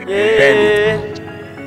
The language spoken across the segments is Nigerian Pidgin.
Yeah.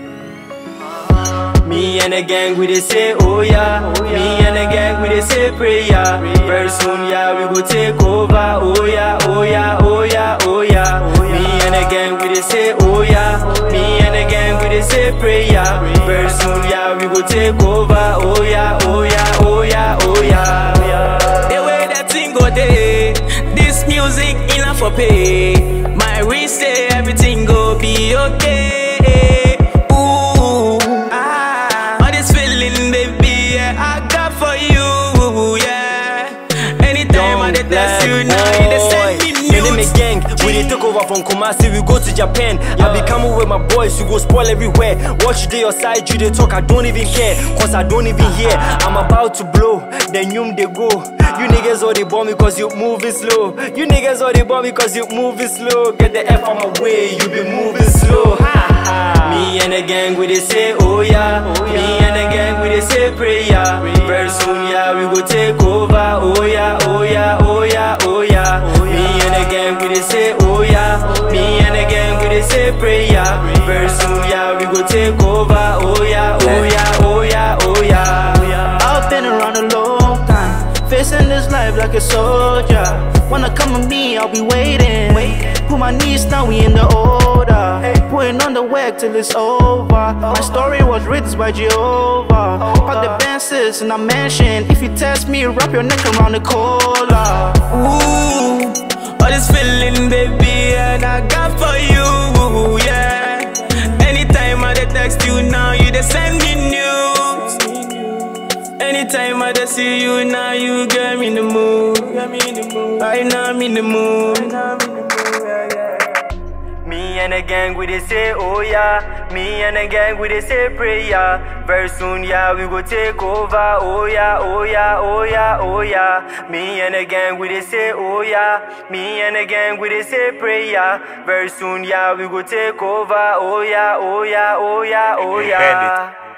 Me and the gang, we dey say, oh yeah. Me and the gang, we dey say prayer. Very soon, yeah, we go take over. Oh yeah, oh yeah, oh yeah, oh yeah. Me and the gang, we dey say, oh yeah. Me and the gang, we dey say prayer. Very soon, yeah, we go take over. Oh yeah, oh yeah, oh yeah, oh yeah. The way that thing go day, this music enough for pay. My wish say everything go be okay. Ooh, ah, all this feeling, baby, yeah, I got for you, yeah. Anytime I dey text you now, you dey send me Me name news. is gang, we dey take over from Kumasi, we go to Japan. I be coming with my boys, you go spoil everywhere. Watch you dey your side, you dey talk, I don't even care, cause I don't even hear. I'm about to blow, then you they go. You niggas all they bomb me cause you moving slow. You niggas all they bomb me cause you moving slow. Get the F on my way, you be moving slow. Ha, ha. Me and the gang, we dey say, oh yeah. Me and the gang, we dey say prayer. Very soon, yeah, we go take over. Oh yeah, oh yeah, oh yeah, oh yeah. Me and the gang, we dey say, oh yeah. Me and the gang, we dey say prayer. Very soon, yeah, we go take over. Oh yeah, oh yeah, oh yeah, oh yeah. I've been around a long time, facing this life like a soldier. Wanna come with me, I'll be waiting. Put my knees down, we in the order. Putting on the work till it's over. My story was written by Jehovah. Pack the benches in a mansion. If you test me, wrap your neck around the collar. Ooh, all this feeling, baby, and I got for you, yeah. Anytime I dey text you now, you dey send me news. Anytime I dey see you now, you get me in the mood. Right now I'm in the mood. Me and the gang, we dey say, oh yeah. Me and the gang, we dey say prayer. Very soon, yeah, we go take over. Oh yeah, oh yeah, oh yeah, oh yeah. Me and the gang, we dey say, oh yeah. Me and the gang, we dey say prayer. Very soon, yeah, we go take over. Oh yeah, oh yeah, oh yeah, oh yeah.